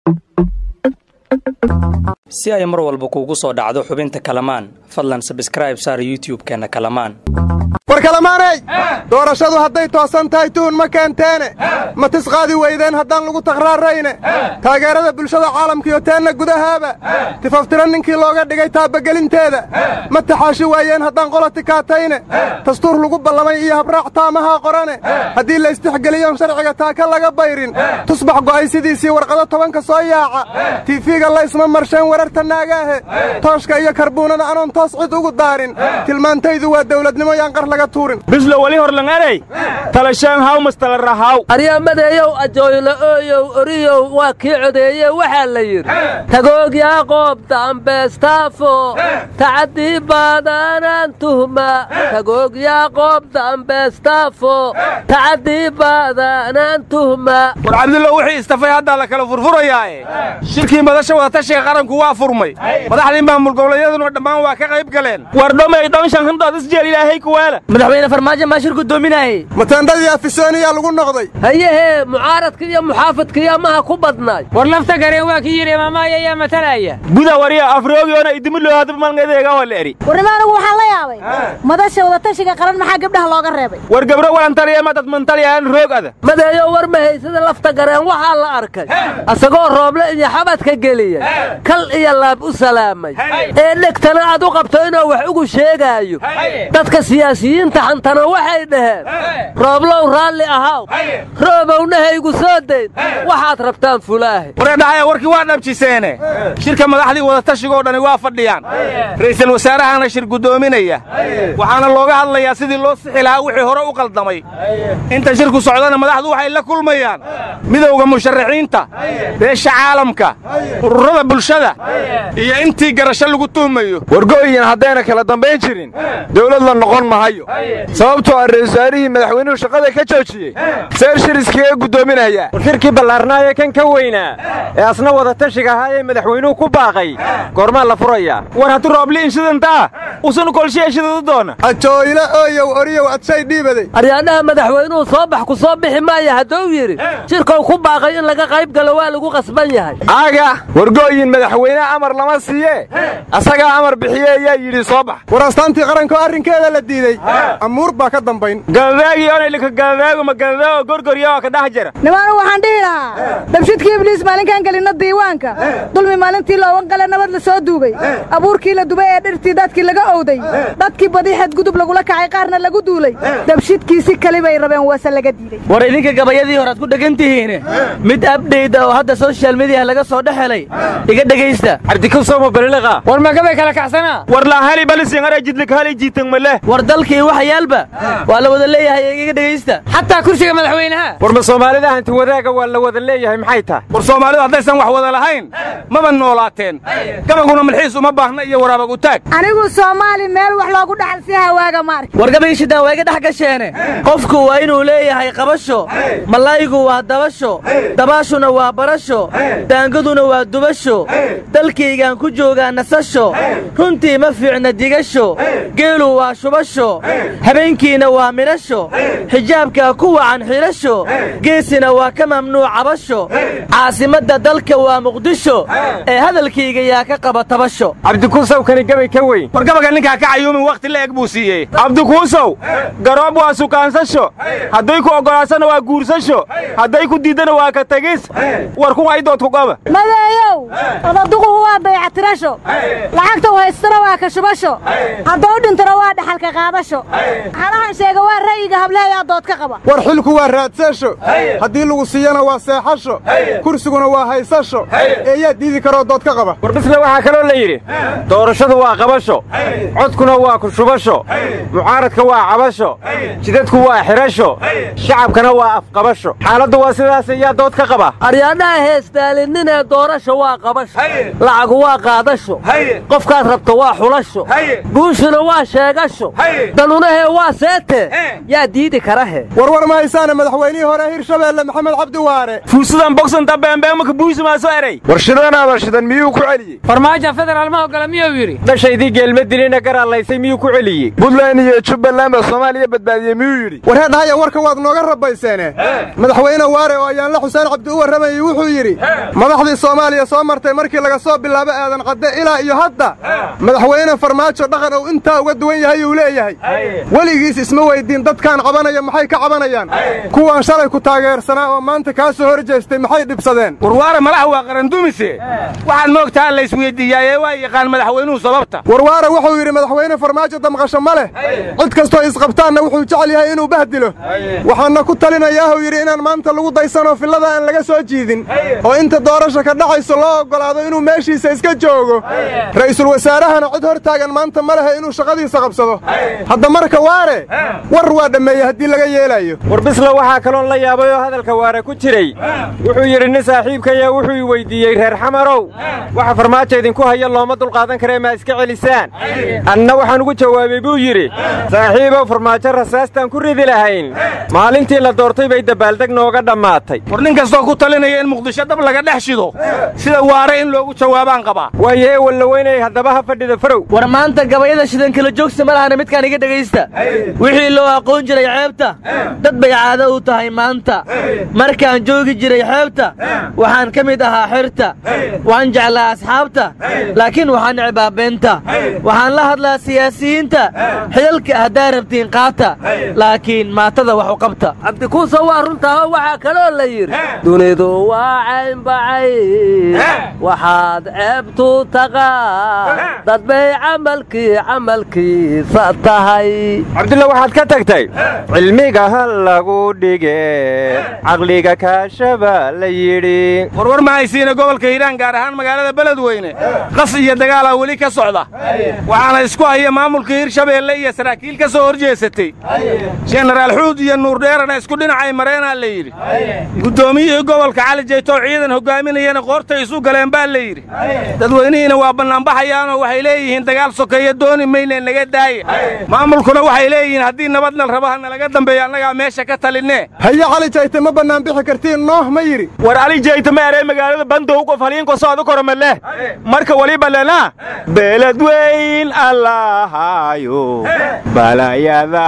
si ay mar walba kuugu soo dhacdo xubinta kalamaan fadlan sabskraib saar youtub-keenna kalamaan war kalamaaney doorashadu hadday toosan tahay tuhun ma keenteene ma tisqaadi weydeen haddaan lagu takhraarayne taageerada bulshada caalamkiyo teenna gudahaaba tifaftira ninkii looga dhigay taabagelinteeda ma taxaashi waayeen haddaan qola tikaatayne dastuur lagu ballamay iyo habraac taamahaa qorane haddii la istixgeliyoon sharciga taaka laga bayrin tusbax go'ay sidiisii warqado tobanka soo yaaca tiifiga laysma marsheen wararta naagaahe tooshka iyo karbuunada anoon toos cid ugu daarin tilmaantaydu waa dawladnimo yaan qar laga tuurin bislo wali horlangarey talashaan hawmas tala rahaw aryamadeeyow ajooylo ooyow oriyow waa kii codeeye waxaa la yidhi tagoog yaaqoob dambeestaafo tacadii baadaanaan tuhma tagoog yaaqoob dambeestaafo tacadii baadaanaan tuhma war cabdullo wixii istafay haddaa la kala furfurayaae shirkii madasha wadatashiga qaranku waa furmay madaxdii maamul goboleedyaduna dhammaan waa ka qayb galeen war dhomay dhonshan handood isjeel ilaahay kuwaala madaxweyne farmaajo maa shir gudoominaaye matendadii afisooniyaa lagu noqday hayehee mucaaradka iyo muxaafadkiyo maha ku badnaay war lafta gareen waa kii yidhi imaamaya ayaa matalaya guda wariya afriogiona idimiloo hadba malngadeega waa la eri warnimo anigu waxaan la yaabay madasha wadatashiga qaran maxaa gabdhaha looga reebay war gabro walantaliya ma dad mantaliyaan roog ada madeeyo war mahaysada lafta gareen waxaa la arkay asagoo rooble iyo xabadka geliyey kal iyo laab u salaamay ee dhegtana aad u qabto inuu wax ugu sheegaayo dadka siyaasiyiinta xantana waxay dhaheen rooblow raalli ahaw roobowna haygu soo dayn waxaad rabtaan fulaahe wareedhahaya warkii waa dhabjiseene shirka madaxdii wadatashigo dhani waa fadhiyaan ra'iisul wasaarahana shir guddoominaya waxaana looga hadlayaa sidii loo sixi lahaa wixii hore u qaldamay inta shirku socdana madaxdu waxay la kulmayaan midowda musharaxiinta beesha caalamka ururada bulshada iyo intii garasho lagu tuhmayo wargo'yin haddayna kala dambayn jirin dawlad la noqon mahayo sababtoo ah ra-isul wasaarihii madaxweynuhu shaqada ka joojiyey seer shir iskaga guddoominaya war shirkii ballaarnaayee kan ka weynaa ee asna wadatashiga ahaa ee madaxweynuhu ku baaqay goormaa la furayaa war haddii roobli inshidantaa usan kolshiya shidadu doona ajooylo ooyow oriyow adshay dhiibaday aryaadhaha madaxweynuhu soo bax ku soo bixi maaya hadduu yidhi shirkow ku baaqay in laga qayb galo waa lagu qasban yahay aaga wargo'yin madaxweyneha amar lama siiye asagaa amar bixiye ayaa yidhi soo bax war astaantii qaranko arrinkeeda la diidey amuur baa ka dambayn galadaagii onaylika galadaaguma galadaago gorgorya oo ka dhex jira nimaanu waxaan dhihi lahaa dabshidkii ibliis maalinkaan gelinna diiwaanka dulmi maalintii loogan gale nabad la soo duugay abuurkii la dubay ee dhirtii dadkii laga owday dadkii badi xadgudub lagula kacay qaarna lagu duulay dabshidkii si kali bay rabeen waase laga diiday war idinka gabayadii horead ku dhegan tihiine mid abdhayda oo hadda soshal mediya laga soo dhex helay iga dhegaysta cabdikusomo baliliqa war magabay kala kaxsanaa war laahali balisingara jidlik hali jiitang maleh war dalkii waxyaalba waa la wada leeyahay iga dhegaysta xataa kursiga madaxweynaha war ma soomaalida hanti wadaaga waa la wada leeyahay maxay tahay war soomaalidu haddaysan wax wada lahayn maba noolaateen gabaguna malxiis uma baahna iyo waraabag u taag anigu soomaali meel wax loogu dhaxal si hawaaga ma arki war gabayshidaan waa iga dhex gasheene qofku waa inuu leeyahay qabasho mallaygu waa dabasho dabaashuna waa barasho daangaduna waa dubasho dalkaygaan ku joogaa nasasho runtii ma fiicna digasho geelu waa shubasho habeenkiina waa midhasho xijaabkaa ku wacan xidhasho geesina waa ka mamnuuc cabasho caasimadda dalka waa muqdisho ee hadalkayga yaa ka qaba tabasho cabdikuusow kani gabay ka weyn war gabaga ninkaa ka cayuumin wakhti la eg buu siiyey cabdikuusow garoob waa sukaansasho hadday ku oggolaasana waa guursasho hadday ku diiddana waa ka tegis war kun aydood ku qaba madeeyow odaduquhu waa daycatirasho lacagtau haystana waa ka shubasho haddau dhintana waa dhaxalka qaadasho halahan sheega waa ra'yiga hableeyaa dood ka qaba war xilku waa raadsasho haddii lagu siiyana waa seexasho kursiguna waa haysasho eeyaa diidi karoo dood ka qaba war bisle waxaa kaloo la yidhi doorashadu waa qabasho codkuna waa ku shubasho mucaaradka waa cabasho jidadku waa xidhasho shacabkana waa afqabasho xaaladdu waa sidaas iyaa dood ka qaba aryaadhaha heestaalinninee doorasho waa qabasho lacagu waa qaadasho qofkaad rabto waa xulasho guushuna waa sheegasho danunahee waa seete yaa diidi karahe warwar ma haysaana madaxweynihii hore hirshabeelle maxamed cabdi waare fuusudan bogsanta beembeemaka buusimaaso eray warshidan warshidan miyuu ku celiyey farmaajo federaal ma ogola miyuu yidhi dhashaydii geelma dilina garallaysay miyuu ku celiyey buntland iyo jubbaland baa soomaaliya badbaadiyey miyuu yidhi warheedhahaya warka waad nooga rabayseene madaxweyne waare oo ayaanle xuseen cabdi u warramayey wuxuu yidhi madaxdii soomaaliya soo martay markii laga soo bilaabo aadan cadde ilaa iyo hadda madaxweyne farmaajo dhaqan uu intaa uga duwan yahay uu leeyahay weligiis isma weyddiin dadkaan cabanaya maxay ka cabanayaan kuwaan shalay ku taageersanaa oo maanta kaa soo hor jeestay maxay dhibsadeen warwaare malaha waa qarandumise waxaad moogtaa la isweyddiiyaayee waa yaqaan madaxweynuhu sababta warwaare wuxuu yidhi madaxweyne farmaajo damqasho ma leh cid kastoo isqabtaanna wuxuu jecel yahay inuu bahdilo waxaanna ku talinayaahuu yidhi inaan maanta lagu daysanoo fillada aan laga soo jiidin oo inta doorasha ka dhacayso loo oggolaado inuu meeshiisa iska joogo ra'iisul wasaarahana cid hor taagan maanta ma lehe inuu shaqadiisa qabsado hadda marka waare war waa dhammeeye haddii laga yeelaayo warbisla waxaa kaloon la yaabay oo hadalka waare ku jiray wuxuu yidhi nin saaxiibkaya wuxuu i weyddiiyey reer xamarow waxa farmaajo idinku haya looma dulqaadan karee maa iska celisaan anna waxaan ugu jawaabay buu yidhi saaxiibow farmaajo rasaastaan ku ridi lahayn maalintii la doortay bay dabaaldeg nooga dhammaatay war nin kastoo ku talinaya in muqdisho dab laga dhex shido sida waare in loogu jawaabaan qabaa waayee wallaweynay haddaba ha fadhida farow war maanta gabayada shidan kala joogsa ma lahana midkaan iga dhegaysta wixii loo aqoon jiray ceebta dad bay caado u tahay maanta markaan joogi jiray xeebta waxaan ka mid ahaa xirta waan jeclaa asxaabta laakiin waxaan necbaa beenta waxaan la hadlaa siyaasiyiinta xidalka haddaa rabtiin qaata laakiin maatada wax u qabta cabdikuusa waa runtaao waxaa kaloo la yidhi dunidu waa caynbacay waxaad ceebtu taqaa dad bay camalkii camalkiisa tahay cabdulla waxaad ka tagtay cilmiga ha lagu dhige caqliga kaashaba la yidhi warwar ma haysiina gobolka hiiraan gaar ahaan magaalada beledweyne qas iyo dagaalaa weli ka socda waxaana isku haya maamulka hirshabeelle iyo saraakiil ka soo hor jeesatay jenaraal xuud iyo nuurdheerana isku dhinacay mareenaa la yidhi guddoomiyihii gobolka cali jaytoo ciidan hogaaminayana qoortay isu galeen baa la yidhi dadweynihiina waa bannaanbaxayaanoo waxay leeyihiin dagaal sokeeya dooni mayne naga daaya maamulkuna waxay leeyihiin haddii nabadnal raba ha nalaga dambeeyo annagaa meesha ka talinne haye cali jayte ma bannaan bixi kartiin nooh ma yidhi war ali jayta ma erey magaalada bandow qof haliinko socdo koro leh marka waliba lena beledweyn allahayo balayada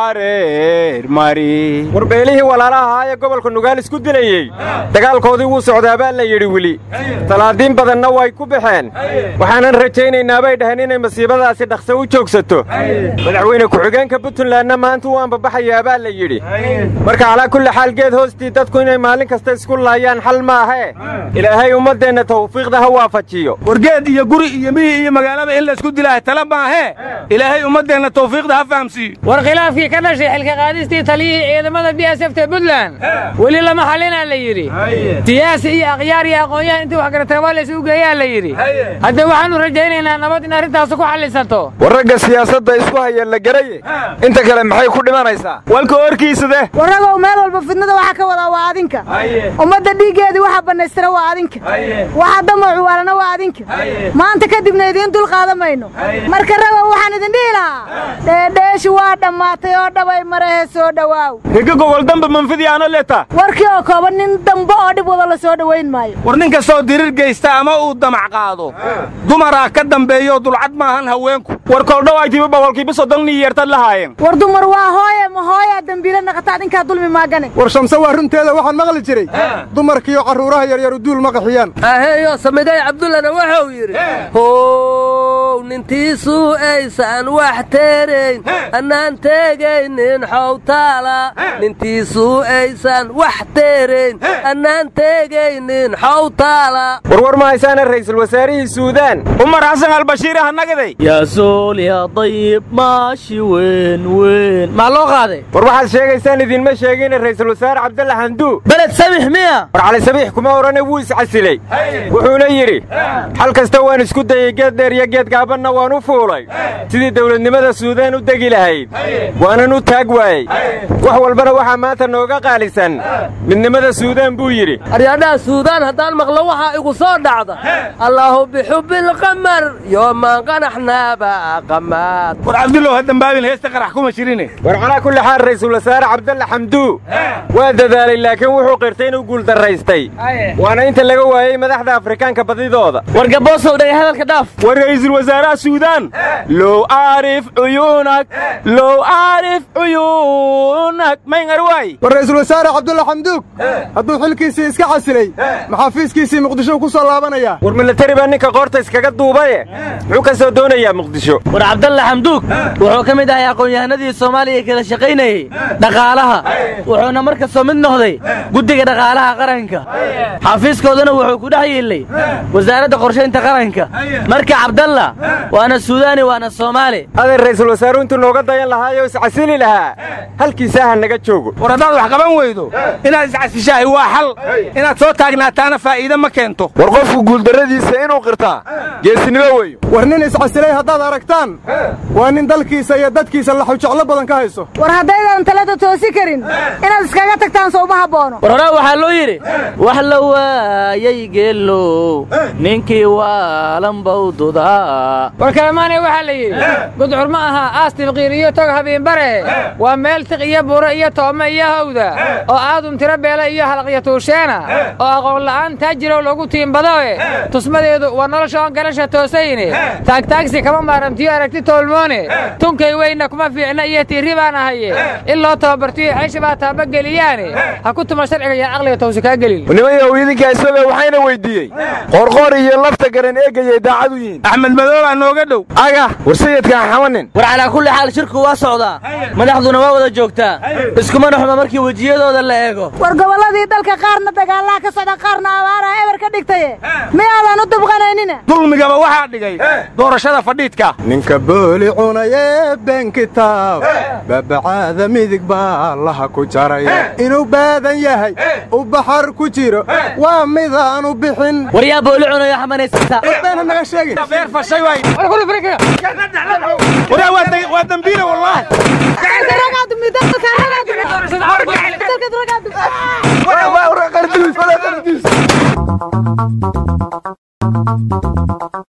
hareer mari war beelihii walaalaha ee gobolka nugaal isku dilayey dagaalkoodii wuu socdaa baa la yidhi weli talaadiin badanna way ku baxeen waxaanan rajaynaynaa bay dhaheen inay masiibadaasi dhaqso u joogsato madaxweyne ku-xigeenka puntlandna maanta wuu ambabaxayaa baa la yidhi marka calaa kulli xaal geed hoostii dadku inay maalin kasta isku laayaan xal maahee ilaahay ummaddeenna tawfiiqda ha waafajiyo wargeed iyo guri iyo miyi iyo magaalada in laysku dilaaha tala maahee ilaahay ummaddeenna tawfiiqda ha fahamsiiyo war khilaafkii ka dhashay xilka qaadistii taliyihii ciidamada b s f ta puntland weli lama xalinaa la yidhi siyaasi iyo akhyaar iyo aqoon-yahan intii wax garatay waa laysugu geeyaa la yidhi hadda waxaannu rajaynaynaa nabad in arrintaasu ku xallisato war ragga siyaasadda isku haya la garaye inta kale maxay ku dhimanaysaa walka horkiisade warragow meel walba fidnada waxa ka wadaa waa adinka ummadda dhiiggeedii waxa bannaystira waa adinka waxa damacu waalana waa adinka maanta kadibna idiin dul qaadan mayno marka ragow waxaan idin dhihi lahaa dheedheeshi waa dhammaatay oo dhabay marahe soo dhowaaw higa gogol damba manfidiyaano leta warkii oo kooban nin dambe oo dhib wada la soo dhowayn maayo war nin kastoo dirir geysta ama uu damac qaado dumaraa ka dambeeyo dulcad maahan haweenku war koldhowaaytiba boqolkiiba soddon nin yeertad lahaayeen war dumar waa hooye ma hooyaa dembiile naqata adinkaa dulmi maagane war shamse waa runteeda waxaan maqli jiray dumarkiiyo carruuraha yaryaru duul ma qaxiyaan aheeyo samidey cabdullana wuxuu yidhi how nintiisuu aysan wax teerayn annaan teegaynin xowtaala nintiisuu aysan wax teerayn annaan teegaynin xowtaala warwar ma haysaana ra'iisul wasaarihii suudaan umar xasan albashiir ah nagaday yaa soo nool yaa dayib maashi weyn weyn maa loo qaaday war waxaad sheegaysaan idinma sheegine ra'iisul wasaare cabdalla xamduu beled samix miya war cali sabiix kuma odhane wuu iscasilay wuxuuna yidhi xal kasta waan isku dayey geed dheer iyo geed gaabanna waan u fuulay sidii dawladnimada suudaan u degi lahayd waanan u taag waayey wax walbana waxaa maanta nooga qaalisan midnimada suudaan buu yidhi aryaadhaha suudaan haddaan maqlo waxaa igu soo dhacda allaahu bixubbilqamar yoomaan qanaxnaaba qamaad war cabdullow ha dambaabin heesta qarax kuma jirine war calaa kulli xaal ra'iisul wasaare cabdalla xamduu waa dadaalay laakiin wuxuu qirtay inuu guuldaraystay waana inta laga waayey madaxda afrikaanka badidooda war gaboosow dhagay hadalka dhaaf war ra'iisul wasaaraha suudaan low aarif cuyuunak low aarif cuyuunak mayngar waay war ra'iisul wasaare cabdulla xamduug hadduu xilkiisii iska casilay maxaafiiskiisii muqdisho ku soo laabanayaa war milatari baa ninka qoorta iskaga duubaye muxuu ka soo doonayaa muqdisho war cabdalla xamduug wuxuu ka mid ahay aqoon-yahanadii soomaaliya kala shaqaynayey dhaqaalaha wuxuuna mar kastoo mid noqday guddiga dhaqaalaha qaranka xafiiskoodana wuxuu ku dhex yiillay wasaaradda qorshaynta qaranka marka cabdalla waana suudaani waana soomaali adeer ra'iisul wasaaruhu intuu nooga dayan lahaayoo iscasili lahaa halkiisaa ha naga joogo war haddaad wax qaban weydo inaad iscasishaahay waa xal inaad soo taagnaataana faa'iide ma keento war qofku guuldarradiisa inuu qirtaa geesinimo weeyo war nin iscasilay haddaad aragtaan waa nin dalkiisa iyo dadkiisa laxujeclo badan ka hayso war haddaydan talada toosi karin inaad iskaga tagtaan soo uma habboono war horaa waxaa loo yidhi wax la waayay geelow ninkii waalanbawdudaa war kalemaanay waxaa la yidhi gudcur ma aha aas tibqiir iyo tog habiinbare waa meel tiq iyo buro iyo toome iyo hawda oo aadun tiro beela iyo halaqyo tuusheena oo aqoon la'aan taajirow lagu tiimbadoe tusmadeedu waa nolosha oon garasha toosayne taagtaagsi kama maarantiyo aragti toolmoone tunkay weynna kuma fiicna iyo tiirri baan ahaye in loo tababartiyo ceysha baa taabageliyaane ha ku tuma sharciga iyo caqliga towsi kaa gelin nimayow idinkaa isaga waxayna weyddiiyey qoorqoor iyo lafta garan eegayay daacad u yihiin axmed madoobaa nooga dhow aga war sayidkaan xamanin war calaa kulli xaal shirku waa socdaa madaxduna waa wada joogtaa iskumana xuma markii wejiyadooda la eego war gobolladii dalka qaarna dagaalaha ka socda qaarna abaaraha eber ka dhigtaye miyaadan u dubqanaynina dulmigaba waxaa dhigay doorashada fadhiidka ninka booli cunayee been kitaab babacaada midig baa allaha ku jaray inuu baadan yahay u baxar ku jiro waa midaanu bixin war yaa booli cunayo xamanaysata beena naga sheegin beer fashay waay waraa waa dambiile wallaahi ragaadu